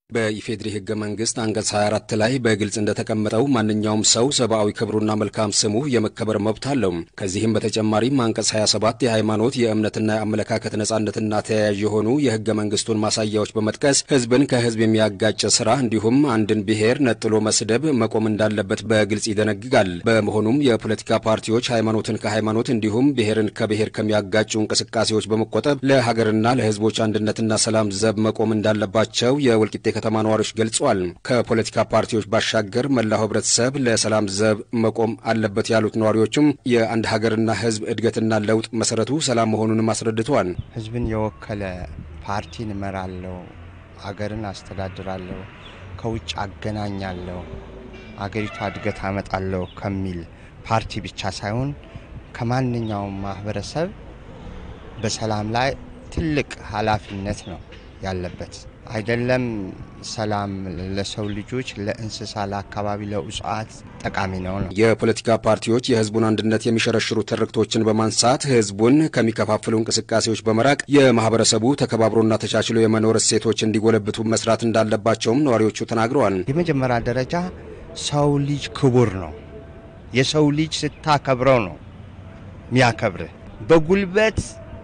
በኢፌድሪ ህገ መንግስት አንቀጽ 24 ላይ በግልጽ እንደተቀመጠው ማንኛውም ሰው ሰብአዊ ክብሩና መልካም ስሙ የመከበር መብት አለው። ከዚህም በተጨማሪም አንቀጽ 27 የሃይማኖት የእምነትና የአመለካከት ነጻነትና ተያያዥ የሆኑ የህገ መንግስቱን ማሳያዎች በመጥቀስ ህዝብን ከህዝብ የሚያጋጭ ስራ እንዲሁም አንድን ብሔር ነጥሎ መስደብ መቆም እንዳለበት በግልጽ ይደነግጋል። በመሆኑም የፖለቲካ ፓርቲዎች ሃይማኖትን ከሃይማኖት እንዲሁም ብሔርን ከብሔር ከሚያጋጩ እንቅስቃሴዎች በመቆጠብ ለሀገርና ለህዝቦች አንድነትና ሰላም ዘብ መቆም እንዳለባቸው የወልቂጤ ከተማ ነዋሪዎች ገልጸዋል። ከፖለቲካ ፓርቲዎች ባሻገር መላው ህብረተሰብ ለሰላም ዘብ መቆም አለበት ያሉት ነዋሪዎቹም የአንድ ሀገርና ህዝብ እድገትና ለውጥ መሰረቱ ሰላም መሆኑንም አስረድተዋል። ህዝብን የወከለ ፓርቲን እመራለሁ፣ አገርን አስተዳድራለሁ፣ ከውጭ አገናኛለሁ፣ አገሪቷ እድገት አመጣለሁ ከሚል ፓርቲ ብቻ ሳይሆን ከማንኛውም ማህበረሰብ በሰላም ላይ ትልቅ ኃላፊነት ነው ያለበት። አይደለም ሰላም ለሰው ልጆች፣ ለእንስሳ፣ ለአካባቢ፣ ለእጽዋት ጠቃሚ ነው ነው። የፖለቲካ ፓርቲዎች የህዝቡን አንድነት የሚሸረሽሩ ትርክቶችን በማንሳት ህዝቡን ከሚከፋፍሉ እንቅስቃሴዎች በመራቅ የማህበረሰቡ ተከባብሮና ተቻችሎ የመኖር እሴቶች እንዲጎለብቱ መስራት እንዳለባቸውም ነዋሪዎቹ ተናግረዋል። የመጀመሪያ ደረጃ ሰው ልጅ ክቡር ነው። የሰው ልጅ ስታከብረው ነው ሚያከብርህ። በጉልበት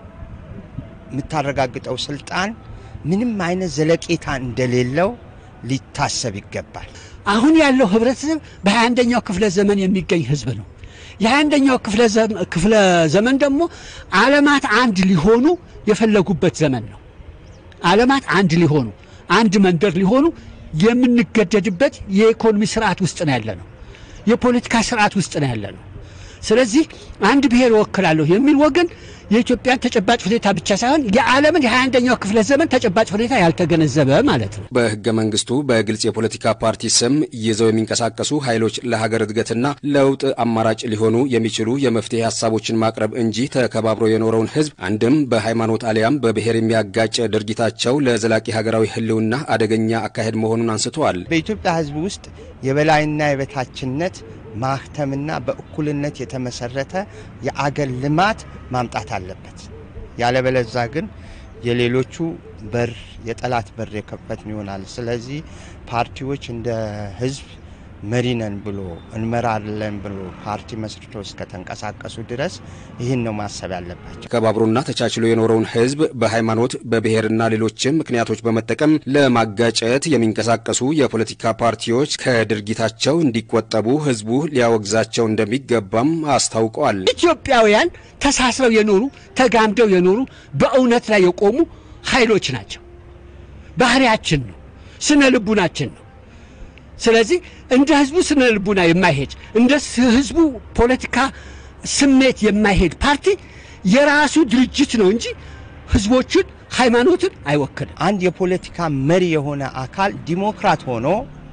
የምታረጋግጠው ስልጣን ምንም አይነት ዘለቄታ እንደሌለው ሊታሰብ ይገባል። አሁን ያለው ህብረተሰብ በሃያ አንደኛው ክፍለ ዘመን የሚገኝ ህዝብ ነው። የሃያ አንደኛው ክፍለ ዘመን ደግሞ ዓለማት አንድ ሊሆኑ የፈለጉበት ዘመን ነው። ዓለማት አንድ ሊሆኑ አንድ መንደር ሊሆኑ የምንገደድበት የኢኮኖሚ ስርዓት ውስጥ ነው ያለ ነው። የፖለቲካ ስርዓት ውስጥ ነው ያለ ነው። ስለዚህ አንድ ብሔር እወክላለሁ የሚል ወገን የኢትዮጵያን ተጨባጭ ሁኔታ ብቻ ሳይሆን የዓለምን የሃያ አንደኛው ክፍለ ዘመን ተጨባጭ ሁኔታ ያልተገነዘበ ማለት ነው። በህገ መንግስቱ በግልጽ የፖለቲካ ፓርቲ ስም ይዘው የሚንቀሳቀሱ ኃይሎች ለሀገር እድገትና ለውጥ አማራጭ ሊሆኑ የሚችሉ የመፍትሄ ሀሳቦችን ማቅረብ እንጂ ተከባብሮ የኖረውን ህዝብ አንድም በሃይማኖት አሊያም በብሔር የሚያጋጭ ድርጊታቸው ለዘላቂ ሀገራዊ ህልውና አደገኛ አካሄድ መሆኑን አንስተዋል። በኢትዮጵያ ህዝብ ውስጥ የበላይና የበታችነት ማህተምና በእኩልነት የተመሰረተ የአገር ልማት ማምጣት አለበት። ያለበለዛ ግን የሌሎቹ በር የጠላት በር የከፈትን ይሆናል። ስለዚህ ፓርቲዎች እንደ ህዝብ መሪ ነን ብሎ እንመራለን ብሎ ፓርቲ መስርቶ እስከተንቀሳቀሱ ድረስ ይህን ነው ማሰብ ያለባቸው። ተከባብሮና ተቻችሎ የኖረውን ህዝብ በሃይማኖት በብሔርና ሌሎችም ምክንያቶች በመጠቀም ለማጋጨት የሚንቀሳቀሱ የፖለቲካ ፓርቲዎች ከድርጊታቸው እንዲቆጠቡ ህዝቡ ሊያወግዛቸው እንደሚገባም አስታውቀዋል። ኢትዮጵያውያን ተሳስረው የኖሩ ተጋምደው የኖሩ በእውነት ላይ የቆሙ ኃይሎች ናቸው። ባህሪያችን ነው፣ ስነ ልቡናችን ነው። ስለዚህ እንደ ህዝቡ ስነ ልቡና የማይሄድ እንደ ህዝቡ ፖለቲካ ስሜት የማይሄድ ፓርቲ የራሱ ድርጅት ነው እንጂ ህዝቦችን፣ ሃይማኖትን አይወክልም። አንድ የፖለቲካ መሪ የሆነ አካል ዲሞክራት ሆኖ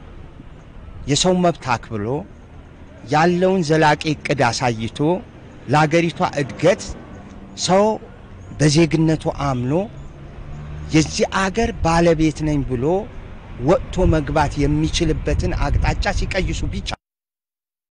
የሰው መብት አክብሎ ያለውን ዘላቂ እቅድ አሳይቶ ለአገሪቷ እድገት ሰው በዜግነቱ አምኖ የዚህ አገር ባለቤት ነኝ ብሎ ወጥቶ መግባት የሚችልበትን አቅጣጫ ሲቀይሱ ብቻ